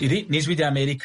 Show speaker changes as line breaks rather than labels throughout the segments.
iri ni ijwi ry'amerika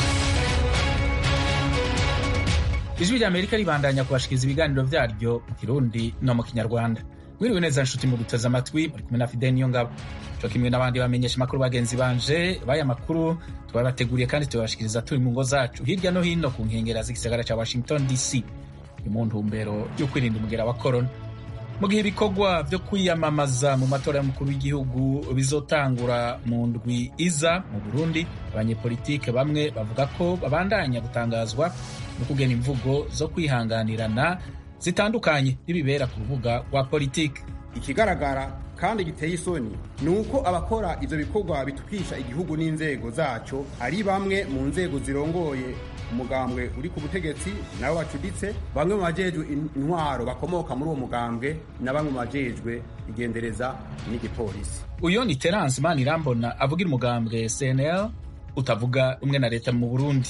ijwi ry'amerika ribandanya kubashikiriza ibiganiro vyaryo mu kirundi no mu kinyarwanda mwiriwe neza nshuti mu duteze amatwi muri kumwe na fidel niyo ngabo co kimwe n'abandi bamenyesha amakuru bagenzi banje baya makuru twabateguriye kandi tubashikiriza turi mu ngo zacu hirya no hino ku nkengera z'igisagara ca washington dc ni mu ntumbero yo kwirinda umugera wa korona mu gihe ibikorwa vyo kwiyamamaza mu matora y'umukuru w'igihugu bizotangura mu ndwi iza mu burundi abanyepolitike bamwe bavuga ko babandanya gutangazwa no kugena imvugo zo kwihanganirana zitandukanye n'ibibera ku rubuga rwa politiki
ikigaragara kandi giteye isoni ni uko abakora ivyo bikorwa bitukisha igihugu n'inzego zaco ari bamwe mu nzego zirongoye umugambwe uri ku butegetsi nabo bacuditse bamwe mu bajejwe intwaro bakomoka muri uwo mugambwe na bamwe mu bajejwe igendereza n'igipolisi
uyo ni terence manirambona avugira umugambwe cnl utavuga rumwe na leta mu burundi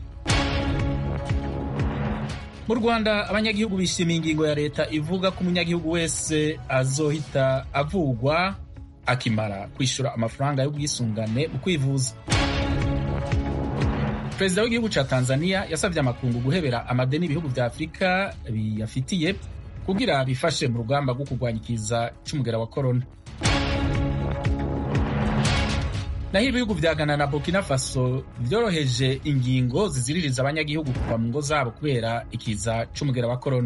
mu rwanda abanyagihugu bishimiye ingingo ya leta ivuga ko umunyagihugu wese azohita avugwa akimara kwishyura amafaranga y'ubwisungane mu kwivuza perezida w'igihugu ca tanzania yasavye amakungu guhebera amadeni ibihugu vya afurika biyafitiye kugira bifashe mu rugamba rwo kurwanya ikiza c'umugera wa korona naho ibihugu vya ghana na burkina faso vyoroheje ingingo ziziririza abanyagihugu kuva mu ngo zabo kubera ikiza c'umugera wa korona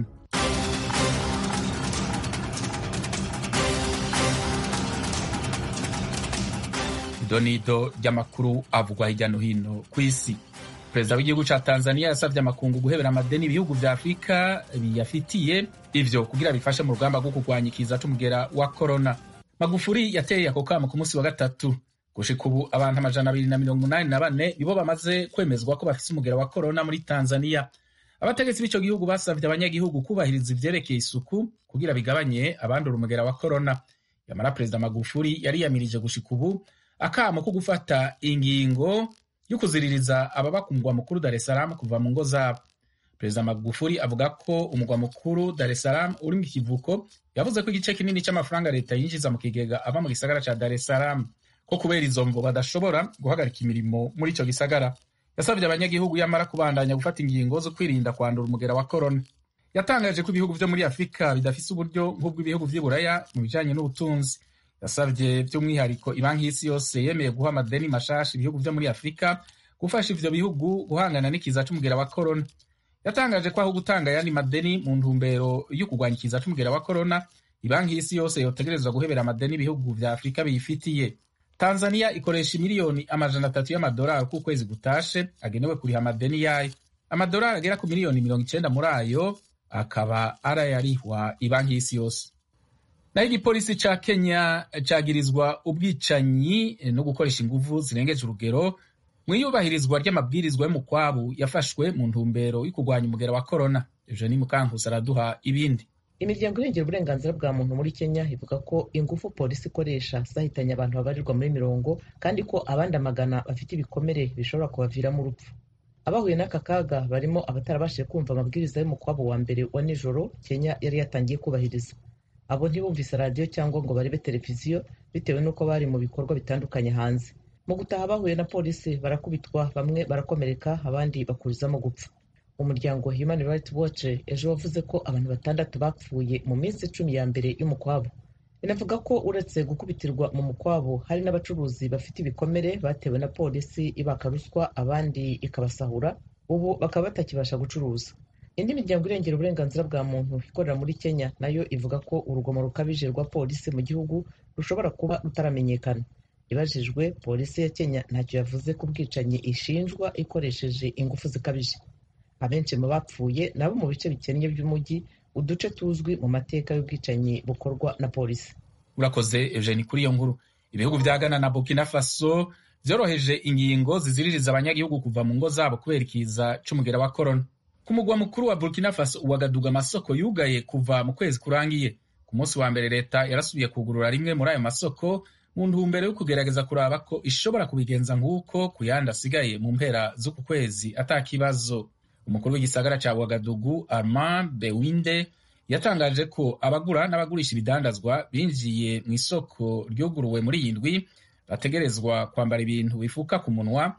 idonido ry'amakuru avugwa hirya no hino ku isi perezida w'igihugu ca tanzania yasavye amakungu guhebera amadeni ibihugu vya afurika biyafitiye ivyo kugira bifashe mu rugamba rwo kurwanya ikiza c'umugera wa korona magufuri yateye ako kamo ku munsi wa gatatu gushika ubu abantu amajana abiri na mirongo umunani na bane nibo bamaze kwemezwa ko bafise umugera wa korona muri tanzania abategetsi b'ico gihugu basavye abanyagihugu kubahiriza ivyerekeye isuku kugira bigabanye abandura umugera wa korona yamara perezida magufuri yariyamirije gushika ubu akamo ko gufata ingingo yo kuziririza ababa ku mugwa mukuru Dar es Salaam kuva mu ngo zabo perezida magufuri avuga ko umugwa mukuru Dar es Salaam uri mu kivuko yavuze ko igice kinini c'amafaranga leta yinjiza mu kigega ava mu gisagara ca Dar es Salaam ko kubera izo mvo badashobora guhagarika imirimo muri ico gisagara yasabye abanyagihugu yamara kubandanya gufata ingingo zo kwirinda kwandura umugera wa korona yatangaje ko ibihugu vyo muri afurika bidafise uburyo nk'ubw'ibihugu vy'i buraya mu bijanye n'ubutunzi yasabye by'umwihariko ibanki y'isi yose yemeye guha amadeni mashasha ibihugu vyo muri afurika gufasha ivyo bihugu guhangana n'ikiza c'umugera wa korona yatangaje ko aho gutanga ayandi madeni mu ntumbero yo kurwanya ikiza c'umugera wa korona ibanki y'isi yose yotegerezwa guhebera amadeni ibihugu vya afurika biyifitiye tanzania ikoresha miliyoni amajana atatu y'amadolari ku kwezi gutashe agenewe kuriha amadeni yayo amadolari agera ku miliyoni mirongo icenda muri ayo akaba arayarihwa ibanki y'isi yose naho igipolisi ca kenya cagirizwa ubwicanyi no gukoresha inguvu zirengeje urugero mu iyubahirizwa ry'amabwirizwa y'umukwabu yafashwe mu ntumbero yo kurwanya umugera wa korona eugenie mukankusi araduha ibindi
imiryango irengera uburenganzira bwa muntu muri kenya ivuga ko ingufu polisi ikoresha zahitanye abantu babarirwa muri mirongo kandi ko abandi amagana bafite ibikomere bishobora kubaviramo urupfu abahuye n'aka kaga barimo abatarabashije kumva amabwiriza y'umukwabo wa mbere wa nijoro kenya yari yatangiye kubahiriza abo ntibumvise radiyo cyangwa ngo barebe televiziyo bitewe n'uko bari mu bikorwa bitandukanye hanze mu gutaha bahuye na polisi barakubitwa bamwe barakomereka abandi bakurizamo gupfa umuryango human rights watch ejo wavuze ko abantu batandatu bapfuye mu minsi icumi ya mbere y'umukwabo inavuga ko uretse gukubitirwa mu mukwabo hari n'abacuruzi bafite ibikomere batewe na polisi ibaka ruswa abandi ikabasahura ubu bakaba batakibasha gucuruza indi miryango irengera uburenganzira bwa muntu ikorera muri kenya nayo ivuga ko urugomo rukabije rwa polisi mu gihugu rushobora kuba rutaramenyekana ibajijwe polisi ya kenya ntacyo yavuze ku bwicanyi ishinjwa ikoresheje ingufu zikabije abenshi mu bapfuye nabo mu bice bikennye by'umujyi uduce tuzwi mu mateka y'ubwicanyi bukorwa na polisi
urakoze eugeni kuri iyo nkuru ibihugu vya ghana na burkina faso vyoroheje ingingo ziziririza abanyagihugu kuva mu ngo zabo kubera ikiza c'umugera wa korona ku mugwa mukuru wa burkina faso uwagaduga amasoko yugaye kuva mu kwezi kurangiye ku munsi wa mbere leta yarasubiye kugurura rimwe muri ayo masoko mu ntumbero yo kugerageza kuraba ko ishobora kubigenza nk'uko ku yandi asigaye mu mpera z'uku kwezi ata kibazo umukuru w'igisagara ca wagadugu armand bewinde yatangaje ko abagura n'abagurisha ibidandazwa binjiye mu isoko ryuguruwe muri iyi ndwi bategerezwa kwambara ibintu bifuka ku munwa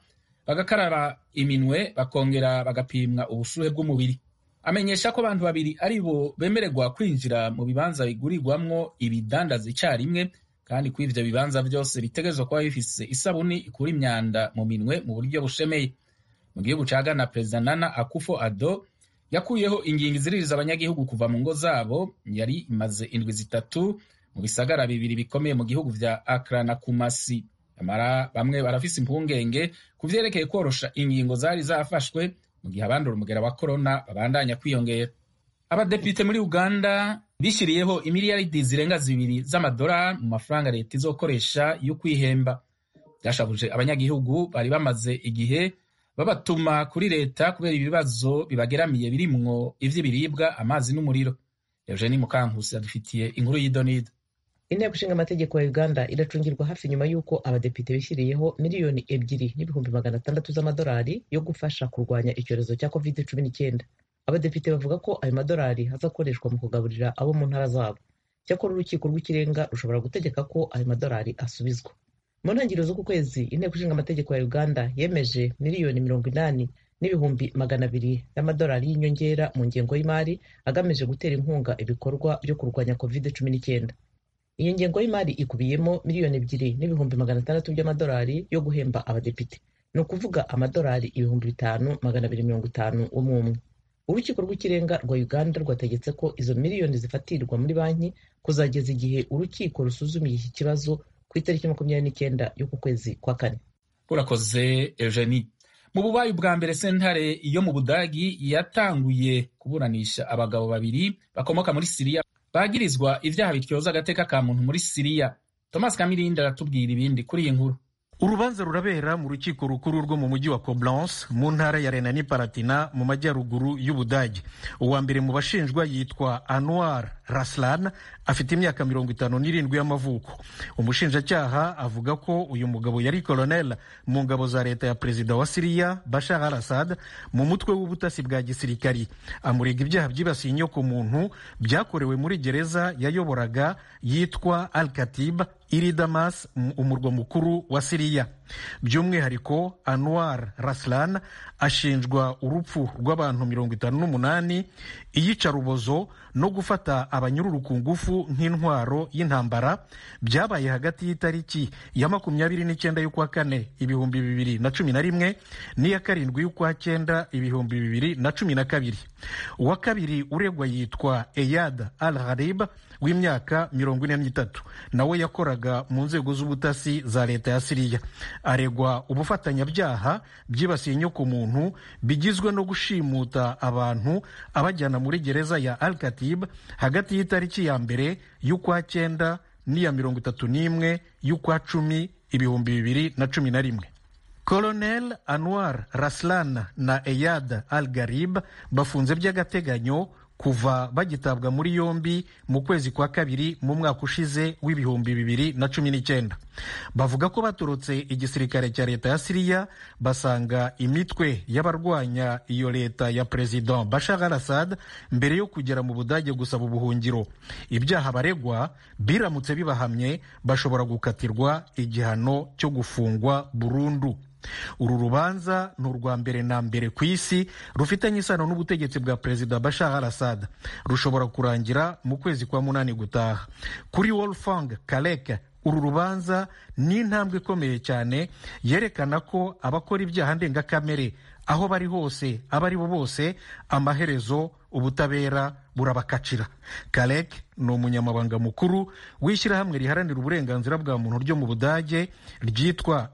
bagakaraba iminwe bakongera bagapimwa ubushuhe bw'umubiri amenyesha ko abantu babiri ari bo bemererwa kwinjira mu bibanza bigurirwamwo ibidandaza icyarimwe kandi ko ivyo bibanza vyose bitegerezwa kuba bifise isabuni ikura imyanda mu minwe mu buryo bushemeye mu gihugu ca Ghana perezida Nana Akufo Addo yakuyeho ingingo iziririza abanyagihugu kuva mu ngo zabo yari imaze indwi zitatu mu bisagara bibiri bikomeye mu gihugu vya Accra na Kumasi amara bamwe barafise impungenge ku vyerekeye korosha ingingo zari zafashwe mu gihe abandura umugera wa korona babandanya kwiyongera abadepite muri uganda bishyiriyeho imiliyaridi zirenga zibiri z'amadolari mu mafaranga leta izokoresha yo kwihemba byashabuje abanyagihugu bari bamaze igihe babatuma kuri leta kubera ibibazo bibageramiye birimwo ivy'ibiribwa amazi n'umuriro eugeni mukankusi yadufitiye inkuru y'idonido
inteko ishinga amategeko ya uganda iracungirwa hafi nyuma y'uko abadepite bishyiriyeho miliyoni ebyiri n'ibihumbi magana atandatu z'amadolari yo gufasha kurwanya icyorezo cya covid cumi n'icyenda abadepite bavuga ko ayo madolari hazakoreshwa mu kugaburira abo mu ntara zabo cyakora urukiko rw'ikirenga rushobora gutegeka ko ayo madolari asubizwa mu ntangiriro z'uku kwezi inteko ishinga amategeko ya uganda yemeje miliyoni mirongo inani n'ibihumbi magana abiri y'amadolari y'inyongera mu ngengo y'imari agamije gutera inkunga ibikorwa byo kurwanya covid cumi n'icyenda iyo ngengo y'imari ikubiyemo miliyoni ebyiri n'ibihumbi magana atandatu by'amadolari yo guhemba abadepite ni ukuvuga amadolari ibihumbi bitanu magana abiri mirongo itanu umwe umwe urukiko rw'ikirenga rwa uganda rwategetse ko izo miliyoni zifatirwa muri banki kuzageza igihe urukiko rusuzumiye iki kibazo ku itariki makumyabiri n'icyenda y'uku kwezi kwa kane
urakoze eugenie mu bubayi bwa mbere sentare yo mu budagi yatanguye kuburanisha abagabo babiri bakomoka muri siriya bagirizwa ibyaha bityoza agateka ka muntu muri siriya thomas kamirindi aratubwira ibindi kuri iyi nkuru
urubanza rurabera mu rukiko rukuru rwo mu mujyi wa Koblenz mu ntara ya renani palatina mu majyaruguru y'ubudage uwa mbere mu bashinjwa yitwa anwar raslan afite imyaka mirongo itanu n'irindwi y'amavuko umushinjacyaha avuga ko uyu mugabo yari kolonel mu ngabo za leta ya perezida wa siriya bashar al assad mu mutwe w'ubutasi bwa gisirikari amurega ibyaha byibasiye inyoko muntu byakorewe muri gereza yayoboraga yitwa al katib iri damas umurwa mukuru wa siriya by'umwihariko anwar raslan ashinjwa urupfu rw'abantu mirongo itanu n'umunani iyicarubozo no gufata abanyururu ku ngufu nk'intwaro y'intambara byabaye hagati y'itariki ya makumyabiri n'icyenda y'ukwa kane ibihumbi bibiri na cumi na rimwe n'iya karindwi y'ukwa cyenda ibihumbi bibiri na cumi na kabiri uwa kabiri uregwa yitwa eyad al harib w'imyaka mirongo ine n'itatu nawe yakoraga mu nzego z'ubutasi za leta ya siriya aregwa ubufatanyabyaha byibasiye inyoko muntu bigizwe no gushimuta abantu abajyana muri gereza ya al katib hagati y'itariki ya mbere y'ukwa cyenda n'iya mirongo itatu n'imwe y'ukwa cumi ibihumbi bibiri na cumi na rimwe kolonel anwar raslan na eyad al garib bafunze by'agateganyo kuva bagitabwa muri yombi mu kwezi kwa kabiri mu mwaka ushize w'ibihumbi bibiri na cumi n'icyenda bavuga ko baturutse igisirikare cya leta ya siriya basanga imitwe y'abarwanya iyo leta ya perezida bashar al assad mbere yo kugera mu budage gusaba ubuhungiro ibyaha baregwa biramutse bibahamye bashobora gukatirwa igihano cyo gufungwa burundu uru rubanza ni urwa mbere na mbere ku isi rufitanye isano n'ubutegetsi bwa perezida bashar al assad rushobora kurangira mu kwezi kwa munani gutaha kuri wolfgang kalek uru rubanza ni intambwe ikomeye cyane yerekana ko abakora ibyaha ndengakamere aho bari hose abo ari bo bose amaherezo ubutabera burabakacira karek ni umunyamabanga mukuru w'ishyirahamwe riharanira uburenganzira bwa muntu ryo mu budage ryitwa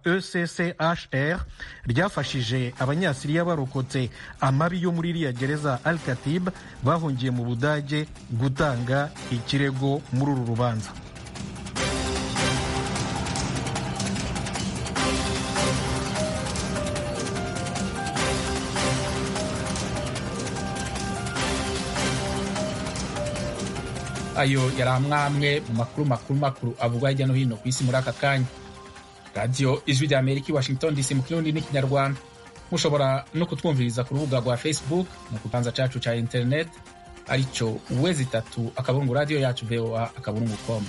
eccher ryafashije abanyasiriya barokotse amabi yo muri iriya gereza al katib bahungiye mu budage gutanga ikirego muri uru rubanza
ayo yari amwamwe mu makuru makuru makuru avugwa hirya no hino ku isi muri aka kanya radiyo ijwi rya amerika i washington dc mu kirundi n'ikinyarwanda mushobora no kutwumviriza ku rubuga rwa facebook mu kibanza cyacu cya internet aricyo uwezi itatu akaburungu radiyo yacu voa akaburungu com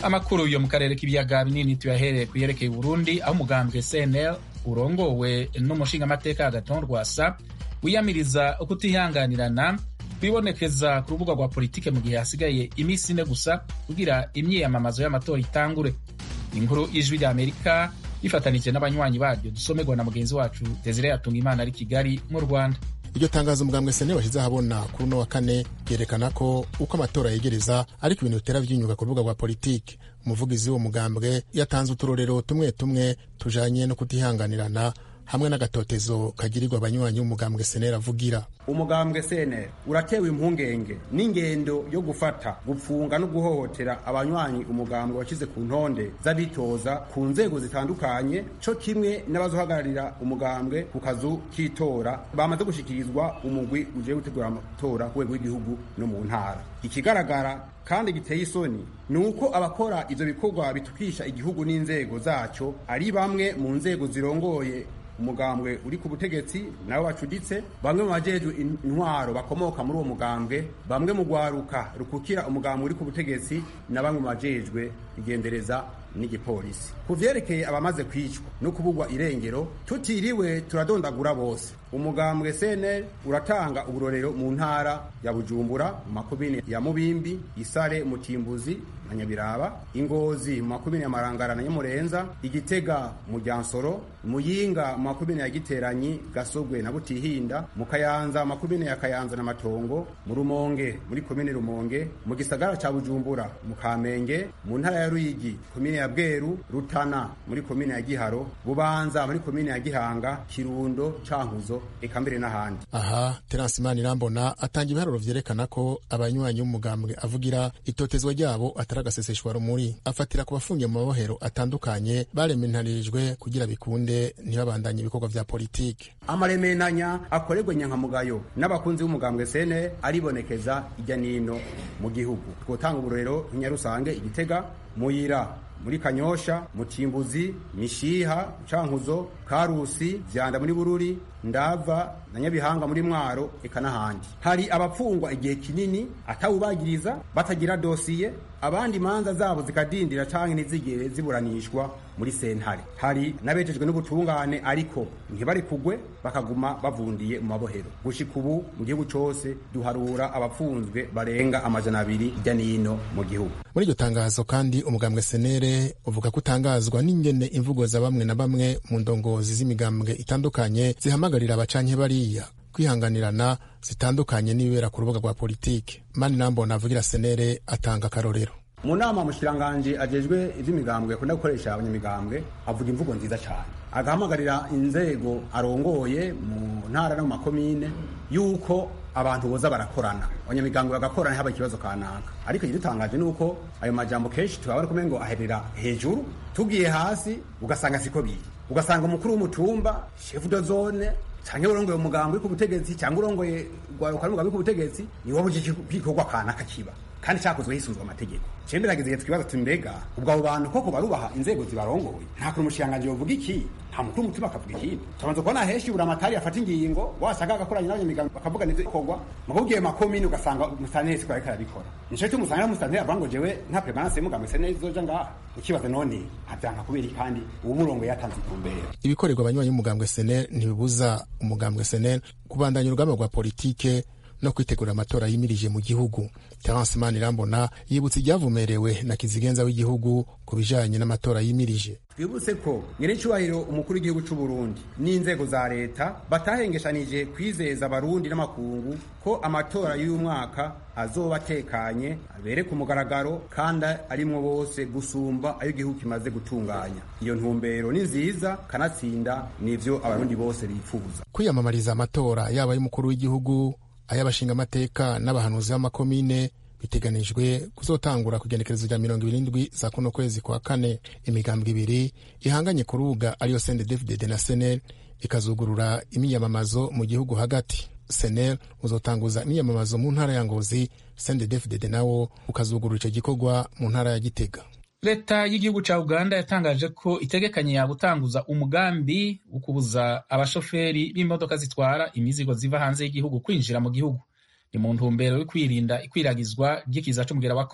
amakuru yo mu karere k'ibiyaga binini tuyahereye ku yerekeye Burundi aho umugambwe CNL urongowe n'umushingamateka Agathon Rwasa wiyamiriza ukutihanganirana kwibonekeza ku rubuga rwa politike mu gihe hasigaye iminsi ine gusa kugira imyiyamamazo y'amatora itangure inkuru y'ijwi rya Amerika yifatanije n'abanywanyi baryo dusomerwa na mugenzi wacu Desire Yatunga Imana ari Kigali mu Rwanda
iryo tangazo umugambwe sene washyize ahabona kuri uno wa kane ryerekana ko uko amatora yegereza ariko ibintu bitera by'inyuga ku rubuga rwa politiki umuvugizi w'uwo mugambwe yatanze uturorero tumwe tumwe tujanye no kutihanganirana hamwe n'agatotezo kagirirwa abanywanyi b'umugambwe senera avugira
umugambwe senera uratewe impungenge n'ingendo yo gufata gupfunga no guhohotera abanywanyi umugambwe washyize ku ntonde z'abitoza ku nzego zitandukanye co kimwe n'abazohagararira umugambwe ku kazu k'itora bamaze gushikirizwa umugwi ugiye gutegura amatora ku rwego rw'igihugu no mu ntara ikigaragara kandi giteye isoni ni uko abakora ivyo bikorwa bitukisha igihugu n'inzego zaco ari bamwe mu nzego zirongoye umugambwe uri ku butegetsi nabo bacuditse bamwe mu bajejwe intwaro bakomoka muri uwo mugambwe bamwe mu rwaruka rukukira umugambwe uri ku butegetsi na bamwe mu bajejwe igendereza n'igipolisi ku vyerekeye abamaze kwicwa no kubugwa irengero tutiriwe turadondagura bose umugambwe CNL uratanga uburorero mu ntara ya Bujumbura mu makomine ya Mubimbi Isare Mutimbuzi na Nyabiraba Ingozi mu makomine ya Marangara na Nyamurenza Igitega mu Ryansoro Muyinga mu makomine ya Giteranyi Gasogwe na Butihinda mu Kayanza mu makomine ya Kayanza na Matongo mu Rumonge muri komine Rumonge mu gisagara ca Bujumbura mu Kamenge mu ntara ya Ruyigi komine ya Bweru Rutana muri komine ya Giharo Bubanza muri komine ya Gihanga Kirundo Cankuzo eka mbere n'ahandi
aha Terence Manirambona atanga ibiharuro vyerekana ko abanywanyi b'umugambwe avugira itotezwa ryabo atari agaseseshwa rumuri afatira ku bafungiye mu mabohero atandukanye barementarijwe kugira bikunde ntibabandanye ibikorwa vya politike
amaremenanya akorerwa nyankamugayo n'abakunzi b'umugambwe sene aribonekeza ijya nino mu gihugu twotanga uburorero nk'inyarusange igitega muyira muri kanyosha mutimbuzi mishiha cankuzo karusi vyanda muri bururi ndava na nyabihanga muri mwaro eka n'ahandi hari abapfungwa igihe kinini atawubagiriza batagira dosiye abandi imanza zabo zikadindira canke ntizigere ziburanishwa muri sentare hari n'abejejwe n'ubutungane ariko ntibari kugwe bakaguma bavundiye mu mabohero gushika ubu mu gihugu cose duharura abapfunzwe barenga amajana abiri hirya n'ino mu gihugu
muri iryo tangazo kandi umugambwe senere uvuga ko utangazwa n'ingene imvugo za bamwe na bamwe mu ndongozi z'imigambwe itandukanye zihamagarira abacanke bariya kwihanganirana zitandukanye n'ibibera ku rubuga rwa politike mani nambona avugira senere atanga akarorero
mu nama mushiranganje ajejwe ivy'imigambwe akunda gukoresha abanyamigambwe avuga imvugo nziza cyane agahamagarira inzego arongoye mu ntara no mu makomine yuko abantu boza barakorana abanyamigambwe bagakorana haba ikibazo kanaka ariko igidutangaje ni uko ayo majambo kenshi tubabona kumenya ngo aherera hejuru tugiye hasi ugasanga siko biri ugasanga umukuru w'umutumba chef de zone canke urongoye umugambwe ku butegetsi cyangwa urongoye rwaruka n'umugambwe ku butegetsi ni wowe uje kwikorwa kanaka kiba kandi cyakozwe hisunzwe amategeko cembe rageze igihe twibaza tuti mbega ubwo abo bantu koko barubaha inzego zibarongoye nta kuntu umushikiranganji yovuga iki nta mukuru w'umutima akavuga ikindi tubanza kubona henshi buri amatari afata ingingo wasanga agakoranye n'abanyamigambi bakavuga nivyo ikorwa mugabwiye makomine ugasanga musanteri siko ariko arabikora nico cyo musanga musanteri avuga ngo jewe nta permanence y'umugambi sene izoja ngaha ukibaza none havyanka kubera iki kandi uwo murongo yatanze itumbera
ibikorerwa abanywanyi b'umugambwe senel ntibibuza umugambwe senel kubandanya urugamba rwa politike no kwitegura amatora yimirije mu gihugu terence manirambona yibutsa ibyavumerewe na kizigenza w'igihugu ku bijanye n'amatora yimirije
twibutse ko nyir'icyubahiro umukuru w'igihugu cy'u Burundi n'inzego za leta batahengeshanije kwizeza abarundi n'amakungu ko amatora y'uyu mwaka azoba atekanye abere ku mugaragaro kandi arimwo bose gusumba ayo igihugu kimaze gutunganya iyo ntumbero ni nziza kanatsinda nivyo abarundi bose bifuza
kwiyamamariza amatora yaba y'umukuru w'igihugu ay'abashingamateka n'abahanuzi b'amakomine biteganijwe kuzotangura ku igenekerezo rya mirongo ibiri n'indwi za kuno kwezi kwa kane imigambwe ibiri ihanganye ku rubuga ariyo sendedefded na senel ikazugurura imyiyamamazo mu gihugu hagati senel uzotanguza imyiyamamazo mu ntara ya ngozi sendedefded nawo ukazugurura ico gikorwa mu ntara ya gitega
leta y'igihugu ca uganda yatangaje ko itegekanye yagutanguza umugambi wo kubuza abashoferi b'imodoka zitwara imizigo ziva hanze y'igihugu kwinjira mu gihugu ni mu ntumbero yo kwirinda ikwiragizwa ry'ikiza c'umugera wa korona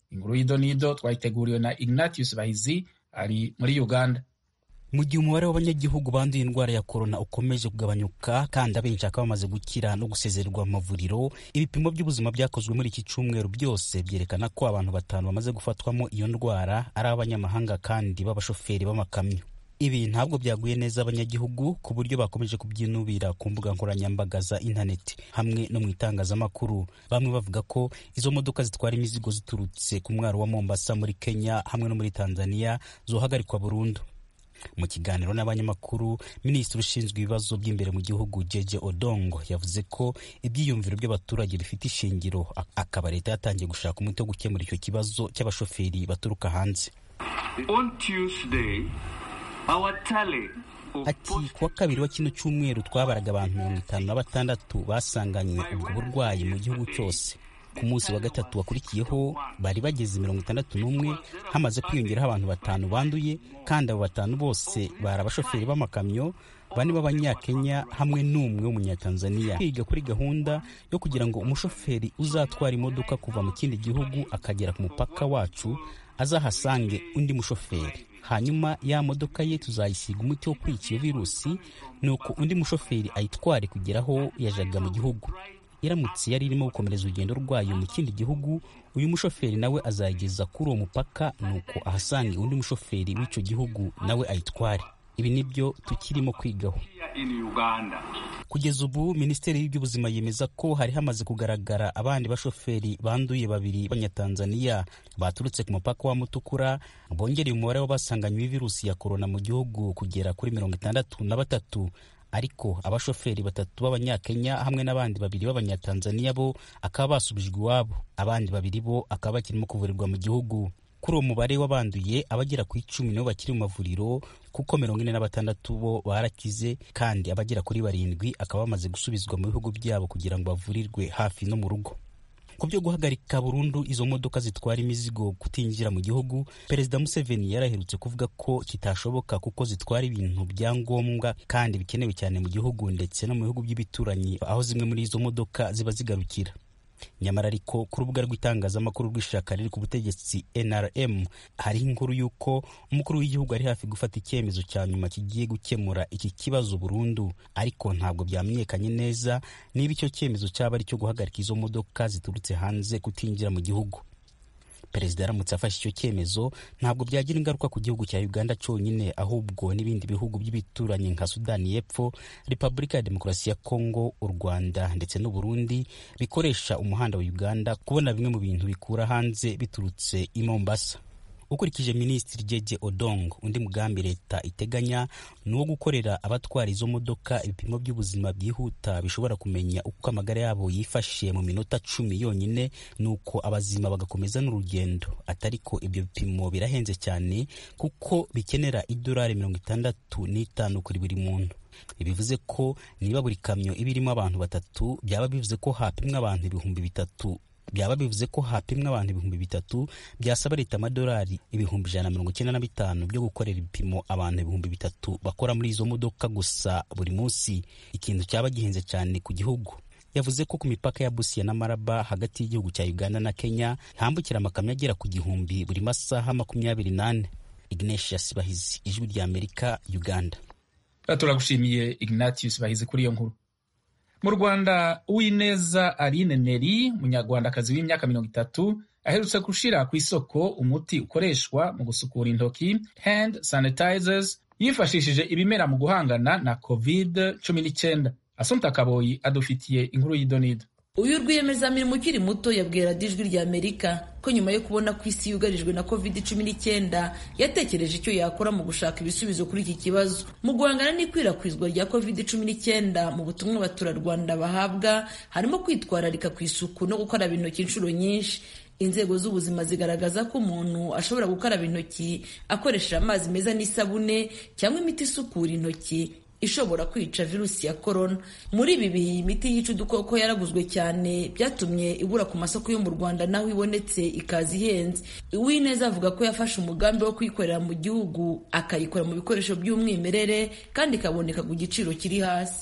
inkuru y'idonido twayiteguriwe na ignatius bahizi ari muri uganda
mu gihe umubare w'abanyagihugu banduye indwara ya korona ukomeje kugabanyuka kandi abenshi bakaba bamaze gukira no gusezererwa mu mavuriro ibipimo by'ubuzima byakozwe muri iki cyumweru byose byerekana ko abantu batanu bamaze gufatwamo iyo ndwara ari abanyamahanga kandi b'abashoferi b'amakamyo ibi ntabwo byaguye neza abanyagihugu ku buryo bakomeje kubyinubira ku mbuga nkoranyambaga za interineti hamwe no mu itangazamakuru bamwe bavuga ko izo modoka zitwara imizigo ziturutse ku mwaro wa mombasa muri kenya hamwe no muri tanzania zohagarikwa burundu mu kiganiro n'abanyamakuru minisitiri ushinzwe ibibazo by'imbere mu gihugu jeje odongo yavuze ko ibyiyumviro by'abaturage bifite ishingiro akaba leta yatangiye gushaka umuti wo gukemura icyo kibazo cy'abashoferi baturuka hanze
On Tuesday, our tally of
ati kuwa kabiri wa kino cyumweru twabaraga abantu mirongo itanu na batandatu basanganywe ubwo burwayi mu gihugu cyose ku munsi wa gatatu wakurikiyeho bari bageze mirongo itandatu n'umwe hamaze kwiyongeraho abantu batanu banduye kandi abo batanu bose bari abashoferi b'amakamyo bane b'abanyakenya hamwe n'umwe w'umunyatanzaniya kwiga kuri gahunda yo kugira ngo umushoferi uzatwara imodoka kuva mu kindi gihugu akagera ku mupaka wacu azahasange undi mushoferi hanyuma ya modoka ye tuzayisiga umuti wo kwica iyo virusi nuko undi mushoferi ayitware kugera aho yajaga mu gihugu iramutse yari irimo gukomereza urugendo rwayo mu kindi gihugu uyu mushoferi nawe azayigeza kuri uwo mupaka nuko ahasange undi mushoferi w'icyo gihugu nawe ayitware ibi nibyo tukirimo kwigaho
here in Uganda.
kugeza ubu minisiteri y'ubuzima yemeza ko hari hamaze kugaragara abandi bashoferi banduye babiri b'abanyatanzaniya baturutse ku mupaka wa mutukura bongereye umubare w'abasanganywe virusi ya korona mu gihugu kugera kuri mirongo itandatu na batatu ariko abashoferi batatu b'abanyakenya hamwe n'abandi babiri b'abanyatanzaniya bo akaba basubijwe iwabo abandi babiri bo akaba bakirimo kuvurirwa mu gihugu kuri uwo mubare w'abanduye abagera ku icumi nibo bakiri mu mavuriro kuko mirongo ine na batandatu bo barakize kandi abagera kuri barindwi akaba bamaze gusubizwa mu bihugu byabo kugira ngo bavurirwe hafi no mu rugo ku byo guhagarika burundu izo modoka zitwara imizigo kutinjira mu gihugu perezida museveni yaraherutse kuvuga ko kitashoboka kuko zitwara ibintu bya ngombwa kandi bikenewe cyane mu gihugu ndetse no mu bihugu by'ibituranyi aho zimwe muri izo modoka ziba zigarukira nyamara ariko ku rubuga rw'itangazamakuru rw'ishyaka riri ku butegetsi nrm hariho inkuru y'uko umukuru w'igihugu ari hafi gufata icyemezo cya nyuma kigiye gukemura iki kibazo burundu ariko ntabwo byamenyekanye neza niba icyo cyemezo cyaba ari icyo guhagarika izo modoka ziturutse hanze kutinjira mu gihugu perezida aramutse afashe icyo cyemezo ntabwo byagira ingaruka ku gihugu cya uganda cyonyine ahubwo n'ibindi bihugu by'ibituranyi nka sudani y'epfo repubulika ya demokarasi ya kongo u rwanda ndetse n'uburundi bikoresha umuhanda wa uganda kubona bimwe mu bintu bikura hanze biturutse i mombasa ukurikije minisitiri jeje odong undi mugambi leta iteganya ni uwo gukorera abatwara izo modoka ibipimo by'ubuzima byihuta bishobora kumenya uko amagara yabo yifashe mu minota cumi yonyine nuko abazima bagakomeza n'urugendo atariko ibyo bipimo birahenze cyane kuko bikenera idolari mirongo itandatu n'itanu kuri buri muntu bivuze ko niba buri kamyo iba irimo abantu batatu byaba bivuze ko hapimwa abantu ibihumbi bitatu byaba bivuze ko hapimwa abantu ibihumbi bitatu byasaba leta amadolari ibihumbi ijana na mirongo icyenda na bitanu byo gukorera ibipimo abantu ibihumbi bitatu bakora muri izo modoka gusa buri munsi ikintu cyaba gihenze cyane ku gihugu yavuze ko ku mipaka ya busiya na maraba hagati y'igihugu cya uganda na kenya hambukira amakamyo agera ku gihumbi buri masaha makumyabiri n'ane ignatius bahizi ijwi rya amerika uganda
turagushimiye ignatius bahizi kuri iyo nkuru mu rwanda uwineza aline neri umunyarwandakazi w'imyaka mirongo itatu aherutse gushira ku isoko umuti ukoreshwa mu gusukura intoki hand sanitizers yifashishije ibimera mu guhangana na covid cumi n'icyenda asumta kaboyi adufitiye inkuru y'idonido
uyu rwiyemezamirimo ukiri muto yabwira ijwi rya amerika ko nyuma yo kubona ko isi yugarijwe na covid cumi n'icyenda yatekereje icyo yakora mu gushaka ibisubizo kuri iki kibazo mu guhangana n'ikwirakwizwa rya covid cumi n'icyenda mu butumwa abaturarwanda bahabwa harimo kwitwararika ku isuku no gukaraba intoki inshuro nyinshi inzego z'ubuzima zigaragaza ko umuntu ashobora gukaraba intoki akoresheje amazi meza n'isabune cyangwa imiti isukura intoki ishobora kwica virusi ya korona muri ibi bihe imiti yica udukoko yaraguzwe cyane byatumye ibura ku masoko yo mu rwanda naho ibonetse ikaza ihenze uwineza avuga ko yafashe umugambi wo kuyikorera mu gihugu akayikora mu bikoresho by'umwimerere kandi ikaboneka ku giciro kiri hasi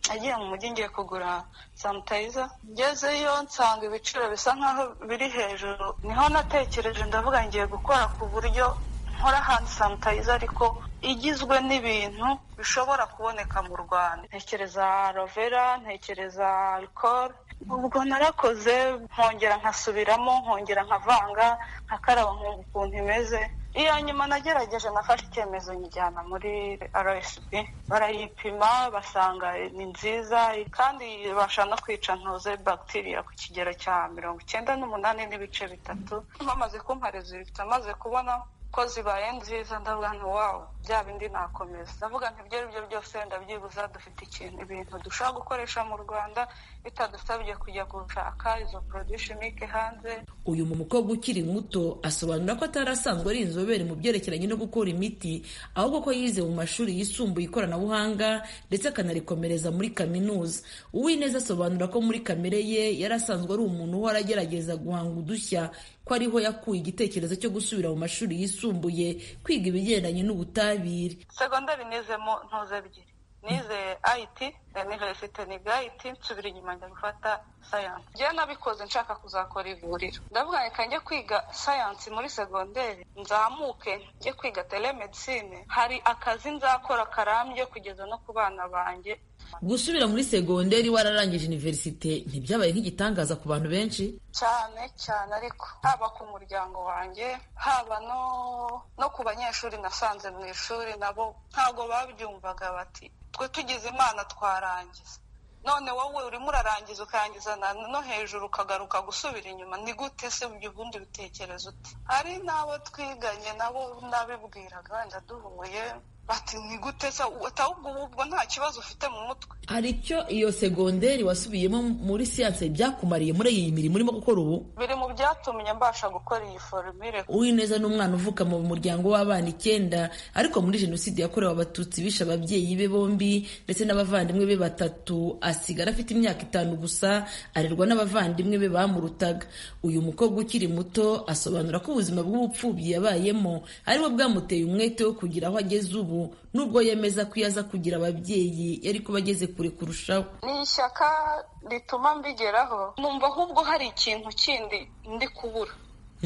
nagiye mu mujyi ngiye kugura sanitayiza ngezeyo nsanga ibiciro bisa nkaho biri hejuru niho natekereje ndavuga ngiye gukora ku buryo nkora handi sanitayiza ariko igizwe n'ibintu bishobora kuboneka mu rwanda ntekereza rovera ntekereza alcohol ubwo narakoze nkongera nkasubiramo nkongera nkavanga nkakaraba nkumva ukuntu imeze iya nyuma nagerageje nafashe icyemezo nyijyana muri rsb barayipima basanga ni nziza kandi ibasha no kwica ntuze bagitiriya ku kigero cya mirongo icyenda n'umunani n'ibice bitatu bamaze kumpa rezilita maze kubona ko zibaye nziza ndavuga nti wawu bya bindi nakomeza ndavuga nti ibyo ari byo byose ndabyibuza dufite ikintu ibintu dushobora gukoresha mu rwanda bitadusabye kujya gushaka izo porodishimike hanze
uyu mu mukobwa ukiri muto asobanura ko atari asanzwe ari inzobere mu byerekeranye no gukora imiti ahubwo ko yize mu mashuri yisumbuye ikoranabuhanga ndetse akanarikomereza muri kaminuza uwineza asobanura ko muri kamere ye yari asanzwe ari umuntu uhora agerageza guhanga udushya ko ariho yakuye igitekerezo cyo gusubira mu mashuri yisumbuye kwiga ibigendanye n'ubutabire
segonderi nizemo ntuze ebyiri nize ayiti iniverisite niga ayiti nsubira inyuma njya gufata sayansi njyewe nabikoze nshaka kuzakora ivuriro ndavuga reka njye kwiga sayansi muri segonderi nzamuke njye kwiga telemedicine hari akazi nzakora karambye kugeza no ku bana banjye
gusubira muri segonderi wararangije iniverisite ntibyabaye nk'igitangaza ku bantu benshi
cyane cyane ariko haba ku muryango wanjye haba no no ku banyeshuri nasanze mu ishuri nabo ntabwo babyumvaga bati twe tugize imana twarangiza none wowe urimo urarangiza ukarangiza no hejuru ukagaruka gusubira inyuma ni gute se ibyo ubundi bitekerezo uti hari n'abo twiganye nabo nabibwiraga wenda duhuye bati ni gute se ahubwo ubwo nta kibazo ufite mu mutwe
hari icyo iyo segonderi wasubiyemo muri siyanse byakumariye muri iyi mirimo urimo gukora ubu
biri mu byatumye mbasha gukora iyi forumire
uwineza ni umwana uvuka mu muryango w'abana icyenda ariko muri jenoside yakorewe abatutsi bishe ababyeyi be bombi ndetse n'abavandimwe be batatu asigara afite imyaka itanu gusa arerwa n'abavandimwe be bamurutaga uyu mukobwa ukiri muto asobanura ko ubuzima bw'ubupfubyi yabayemo ariwe bwamuteye umwete wo kugira aho ageze ubu nubwo yemeza ko iyo aza kugira ababyeyi yari kuba ageze kure kurushaho
ni ishyaka rituma mbigeraho numva ahubwo hari ikintu kindi ndi kubura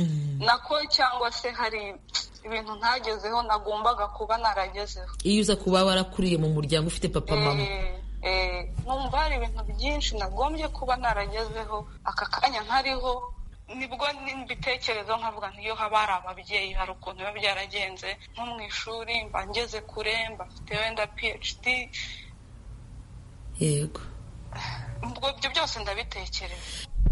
nako cyangwa se hari ibintu ntagezeho nagombaga kuba naragezeho
iyo uza kuba warakuriye mu muryango ufite papa mama
numva hari ibintu byinshi nagombye kuba naragezeho aka kanya nkariho nibwo mbitekerezo nkavuga ntiyo haba hari ababyeyi hari ukuntu biba byaragenze nko mu ishuri mba ngeze kure mba mfite wenda phd
yego
ubwo ibyo byose ndabitekereza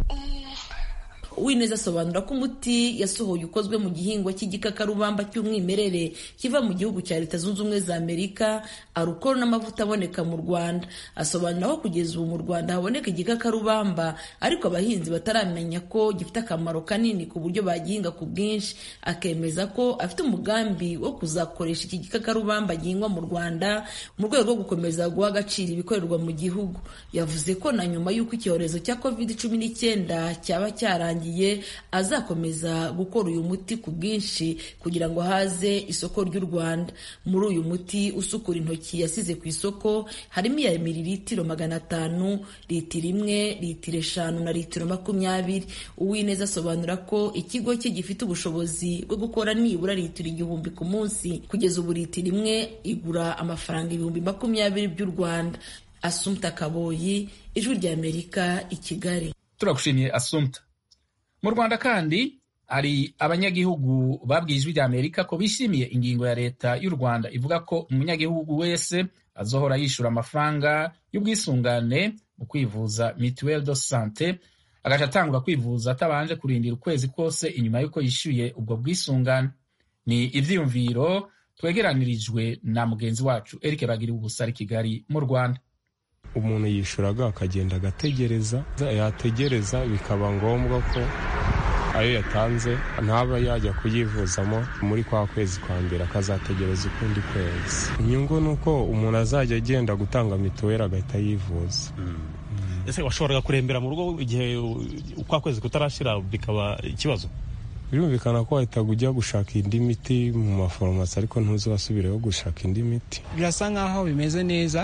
Uwineza asobanura ko umuti yasohoye ukozwe mu gihingwa cy'igikakarubamba cy'umwimerere kiva mu gihugu cya leta zunze ubumwe za amerika arukoro n'amavuta aboneka mu rwanda asobanura ko kugeza ubu mu rwanda haboneka igikakarubamba ariko abahinzi bataramenya ko gifite akamaro kanini ku buryo bagihinga ku bwinshi akemeza ko afite umugambi wo kuzakoresha iki gikakarubamba gihingwa mu rwanda mu rwego rwo gukomeza guha agaciro ibikorerwa mu gihugu yavuze ko na nyuma y'uko icyorezo cya covid cumi n'icyenda cyaba cyarangiye azakomeza gukora uyu muti ku bwinshi kugira ngo haze isoko ry'u Rwanda muri uyu muti usukura intoki yasize ku isoko harimo iya miliritiro magana atanu litiro imwe litiro eshanu na litiro makumyabiri uwineza asobanura ko ikigo cye gifite ubushobozi bwo gukora nibura litiro igihumbi ku munsi kugeza ubu litiro imwe igura amafaranga ibihumbi makumyabiri by'u Rwanda Asumta Kaboyi ijwi ry'Amerika i Kigali
turagushimiye Asumta mu rwanda kandi hari abanyagihugu babwiye ijwi rya amerika ko bishimiye ingingo ya leta y'u rwanda ivuga ko umunyagihugu wese azohora yishyura amafaranga y'ubwisungane mu kwivuza mituelle de sante agaca atangura kwivuza atabanje kurindira ukwezi kose inyuma y'uko yishyuye ubwo bwisungane ni ivyiyumviro twegeranirijwe na mugenzi wacu eric bagira ubusa ari kigali mu rwanda
umuntu yishuraga akagenda agategereza yategereza bikaba ngombwa ko ayo yatanze ntaba yajya kuyivuzamo muri kwa kwezi kwa mbere akazategereza ukundi kwezi inyungu ni uko umuntu azajya agenda gutanga mituweli agahita yivuza
ese washoboraga kurembera mu rugo igihe ukwa kwezi kutarashira bikaba ikibazo
birumvikana ko wahitaga ujya gushaka indi miti mu maforomasi ariko ntuzi wasubireho gushaka indi miti
birasa nkaho bimeze neza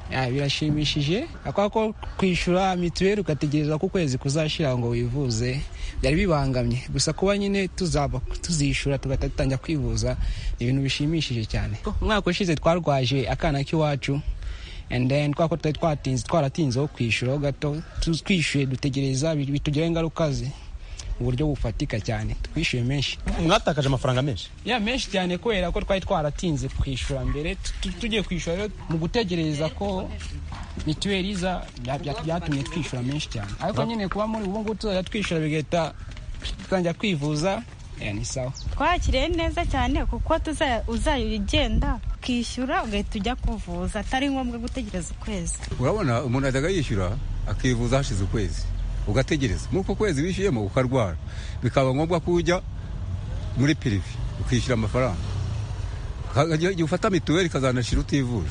birashimishije akora ko kwishyura mituweli ugategereza ko ukwezi kuzashyira ngo wivuze byari bibangamye gusa kuba nyine tuzaba tuzishyura tugahita dutangira kwivuza ni ibintu bishimishije cyane umwaka ushize twarwaje akana k'iwacu and then twako ko twari twatinze twaratinzeho kwishyuraho gato twishyuye dutegereza bitugiraho ingaruka ze mu buryo bufatika cyane twishyuye menshi
mwatakaje amafaranga menshi
ya menshi cyane kubera ko twari twaratinze kwishyura mbere tugiye kwishyura rero mu gutegereza ko mituweli iza byatumye twishyura menshi cyane ariko nyine kuba muri ubu ngubu tuzajya twishyura bigahita tutangira kwivuza ni sawa
twakiriye neza cyane kuko uzajya ugenda ukishyura ugahita ujya kuvuza atari ngombwa gutegereza ukwezi
urabona umuntu ajyaga yishyura akivuza hashize ukwezi ugategereza nk'uko kwezi wishyuyemo ukarwara bikaba ngombwa ko ujya muri pirive ukishyura amafaranga igihe ufata mituweli ikazanashira utivuje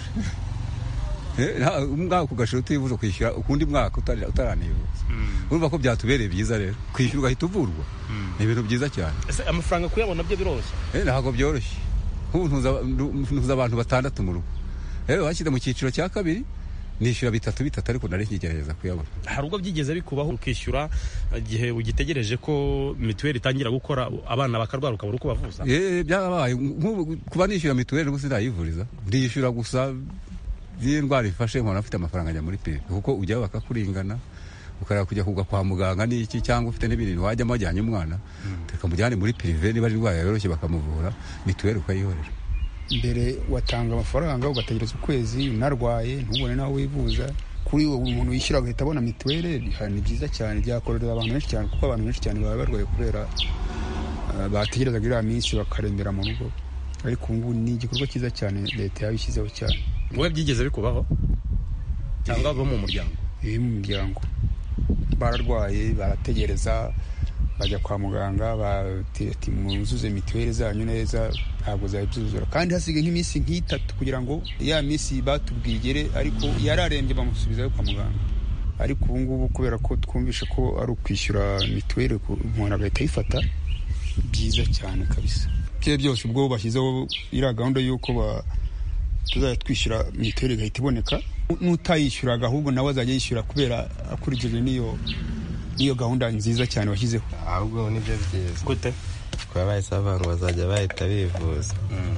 umwaka ugashira utivuje ukishyura ukundi mwaka utaranivuza urumva ko byatubereye byiza rero kwishyura ugahita uvurwa ni ibintu byiza cyane
amafaranga kuyabona byo biroroshye
ntabwo byoroshye nk'ubu ntuza abantu batandatu mu rugo rero bashyize mu cyiciro cya kabiri nishyura bitatu bitatu ariko nari nkigerageza kuyabona
hari ubwo byigeze bikubaho ukishyura igihe ugitegereje ko mituweli itangira gukora abana bakarwara ukabura uko bavuza
byarabaye kuba nishyura mituweli ubu sinayivuriza ndishyura gusa iyo ndwara ifashe nkora afite amafaranga ajya muri pirive kuko ujyaho bakakuringana ukareba kujya kugwa kwa muganga n'iki cyangwa ufite n'ibintu wajyamo wajyanye umwana reka mujyane muri pirive niba ari indwara yoroshye bakamuvura mituweli ukayihorera
mbere watanga amafaranga ugategereza ukwezi unarwaye ntubone n'aho wivuza kuri uwo umuntu wishyura agahita abona mituweli ni byiza cyane byakorera abantu benshi cyane kuko abantu benshi cyane baba barwaye kubera bategerezaga iriya minsi bakarembera mu rugo ariko ubu ngubu ni igikorwa cyiza cyane leta yabishyizeho cyane
wowe byigeze bikubaho cyangwa bo mu muryango
iri mu muryango bararwaye barategereza bajya kwa muganga bati muzuze mituweli zanyu neza ntabwo zari byuzura kandi hasigaye nk'iminsi nk'itatu kugira ngo ya minsi batubwiye igere ariko yararembye bamusubizayo kwa muganga ariko ubu ngubu kubera ko twumvishe ko ari ukwishyura mituweli umuntu agahita ayifata byiza cyane kabisa bye byose ubwo bashyizeho iriya gahunda y'uko tuzajya twishyura mituweli igahita iboneka n'utayishyuraga ahubwo nawe azajya yishyura kubera akurikije n'iyo niyo gahunda nziza cyane washyizeho
ahubwo nibyo byiza
gute
kuba bahise bavuga ngo bazajya bahita bivuza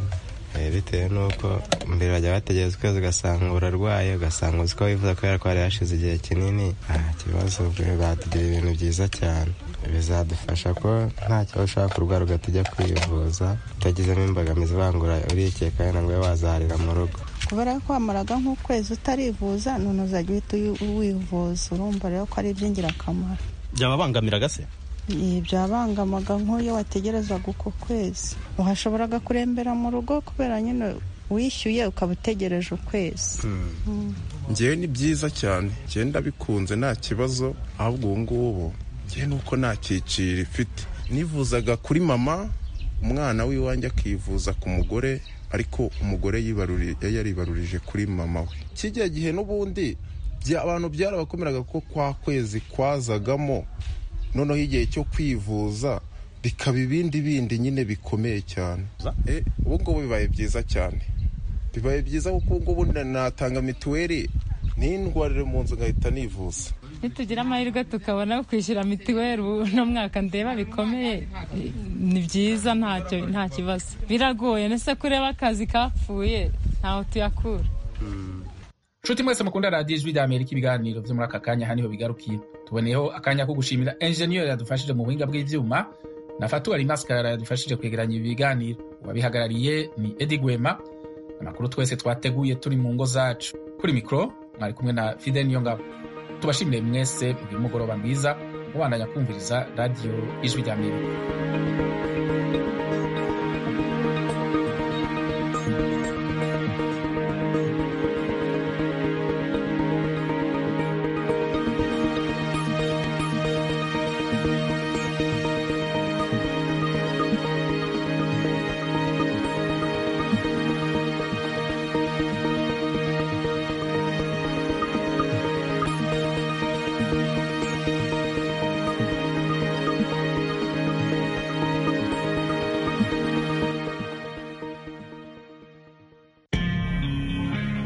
bitewe n'uko mbere bajya bategereza ukwezi ugasanga urarwaye ugasanga uzi ko wifuza kubera ko hari hashize igihe kinini nta kibazo batugira ibintu byiza cyane bizadufasha ko nta kibazo ushobora kurwara ugahita ujya kwivuza utagizemo imbogamizi bangura urikeka wenda ngo ube wazaharira mu rugo
kubera ko wamaraga nk'ukwezi utarivuza none uzajya uhita wivuza urumva rero ko ari iby'ingirakamaro
byababangamiraga se
byabangamaga nk'uyo wategerezaga uko kwezi uhashoboraga kurembera mu rugo kubera nyine wishyuye ukaba utegereje ukwezi
ngewe ni byiza cyane ngewe ndabikunze nta kibazo ahubwo ubu ngubu ngewe nuko nta cyiciro ifite nivuzaga kuri mama umwana w'iwanjye akivuza ku mugore ariko umugore yaribarurije kuri mama we kijya gihe n'ubundi abantu byarabakomeraga ko kwa kwezi kwazagamo noneho igihe cyo kwivuza bikaba ibindi bindi nyine bikomeye cyane ubu ngubu bibaye byiza cyane bibaye byiza kuko ubu ngubu natanga mituweli n'indwarire mu nzu ngahita nivuza
nitugira amahirwe tukabona kwishyura mituweli uno mwaka ndeba bikomeye ni byiza ntacyo nta kibazo biragoye ndetse kureba akazi kapfuye ntaho tuyakura
nshuti mwese mukunda radiyo ijwi ry'amerika ibiganiro byo muri aka kanya haniho bigarukiye tuboneyeho akanya ko gushimira enjeniyeri yadufashije mu buhinga bw'ibyuma na fatuwari masikara yadufashije kwegeranya ibi biganiro uwabihagarariye ni edi gwema amakuru twese twateguye turi mu ngo zacu kuri mikoro mwari kumwe na fide niyongabo tubashimire mwese mugire umugoroba mwiza mubandanya kumviriza radiyo ijwi ry'amerika